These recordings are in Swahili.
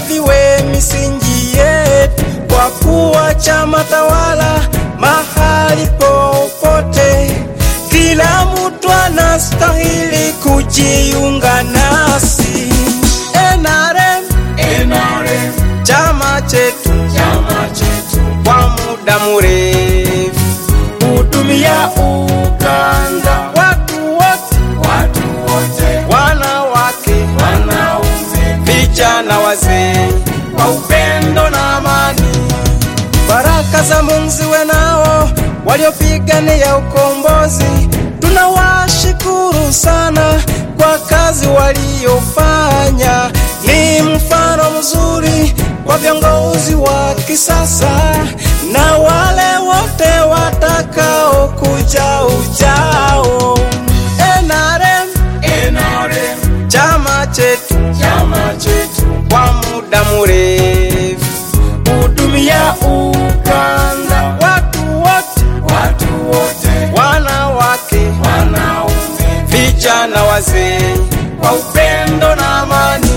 viwe misingi yetu, kwa kuwa chama tawala mahali popote, kila mtu anastahili kujiunga nasi. NRM, NRM, chama chetu chama chetu, kwa muda mrefu, hudumia Uganda, watu wote, watu wote, wanawake, wanaume, vijana, wazee, kwa upendo na amani. Baraka za Mungu ziwe nao waliopigania ukombozi. Tunawashukuru sana kwa kazi waliofanya, ni mfano mzuri kwa viongozi wa kisasa na wale wote watakao kuja ujao. NRM, NRM, chama chetu chama chetu, kwa muda mrefu, hudumia Uganda, watu wote, watu wote, wanawake, wanaume, vijana, wazee, kwa upendo na amani.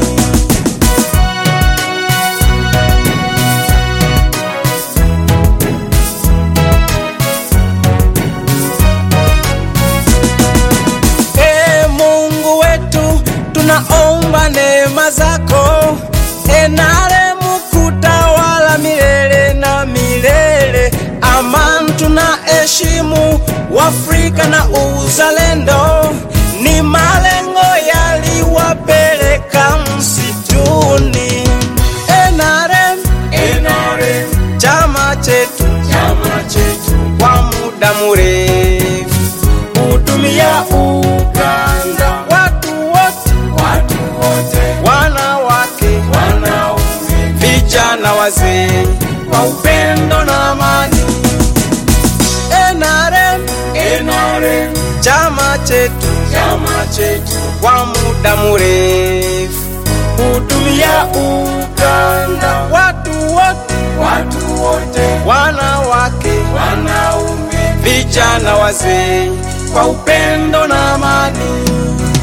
Ee Mungu wetu, tunaomba neema zako, NRM kutawala milele na milele. Amani tunaheshimu Uafrika na uzalendo, ni malengo yaliwapeleka msituni. NRM, NRM, chama chetu chama chetu, kwa muda mrefu, hudumia Uganda, watu wote, watu wote, wanawake, wanaume, vijana, wazee, kwa upendo na amani. NRM, NRM, chama chetu chama chetu, kwa muda mrefu, hudumia Uganda, watu wote, watu wote, wanawake, wanaume, vijana, wazee, kwa upendo na amani.